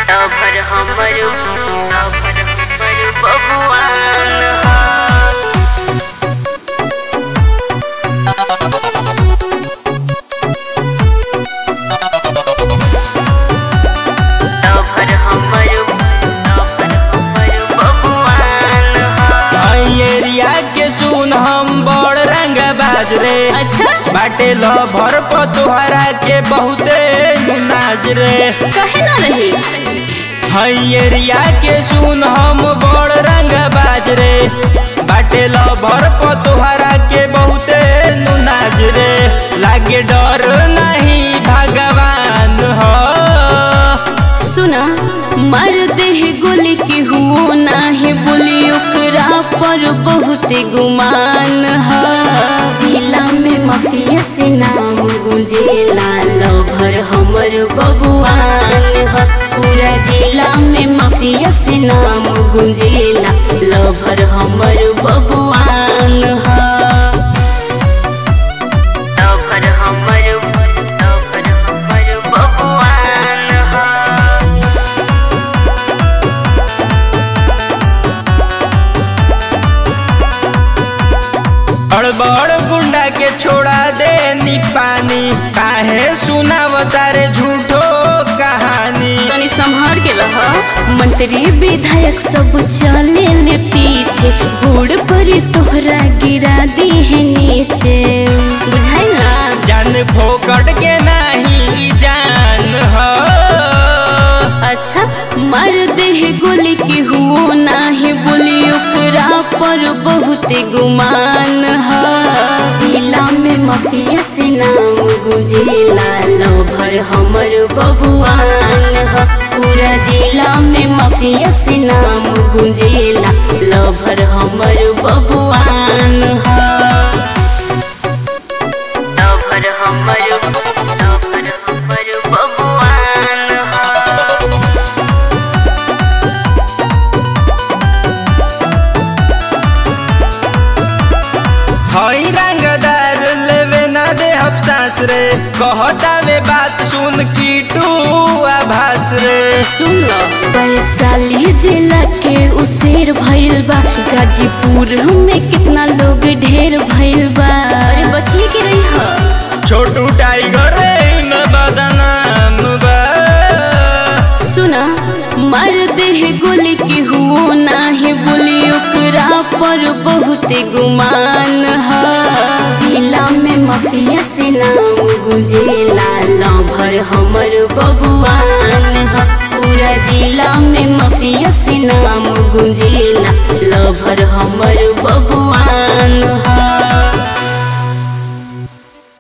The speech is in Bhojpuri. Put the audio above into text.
भर हमर भर हमर बबुआन ह भर हमर भर हमर बबुआन ह एरिया के सुन हम बड़ रंग बाज रे अच्छा बाटे ल भर प तोहरा के बहुते नाज रे कहे ना रही हई एरिया के सुन हम बड़ रंग बाज रे बाटे ल भर प तोहरा के बहुते नाज रे लागे डर नहीं भगवान हो सुना मर देह गोली के हुओ नाही बोली ओकरा पर बहुत गुमान है जिला में माफिया से नाम गुंजेला लभर हमर बबुआन है पूरा जिला में माफिया से नाम गुंजेला लभर हमर बबुआन है लभर हमर लभर हमर बबुआन है बड़ गुंडा के छोड़ा दे नी पानी काहे सुनावता रे झूठो कहानी तनी संभार के रह मंत्री विधायक सब चले ले पीछे बूढ़ पर तोहरा गिरा दी है नीचे बुझाई ना जान फोकट के नहीं जान हो अच्छा मर देह गोली के हुओ नाही बोली ओकरा पर बहुत गुमान है जिला में माफिया से नाम गुंजेला लभर हमर बबुआन है पूरा जिला में माफिया से नाम गुंजेला लभर हमर बबुआन है लभर हमर लभर हमर बबुआन है हई रंगदार लेवे ना दे हम सांस रे कहता वे बात सुन की टू आभास रे सुन लो वैशाली जिला के उसेर भइल बा गाजीपुर में कितना लोग ढेर भइल बा अरे बचिए के रही ह छोटू टाइगर रे न बदनाम बा सुना मर देह गोली के हुओ नाही बोली ओकरा पर बहुत गुमान है जिला में माफिया से नाम गुंजेला लभर हमर बबुआन है पूरा जिला में माफिया से नाम गुंजेला लभर हमर बबुआन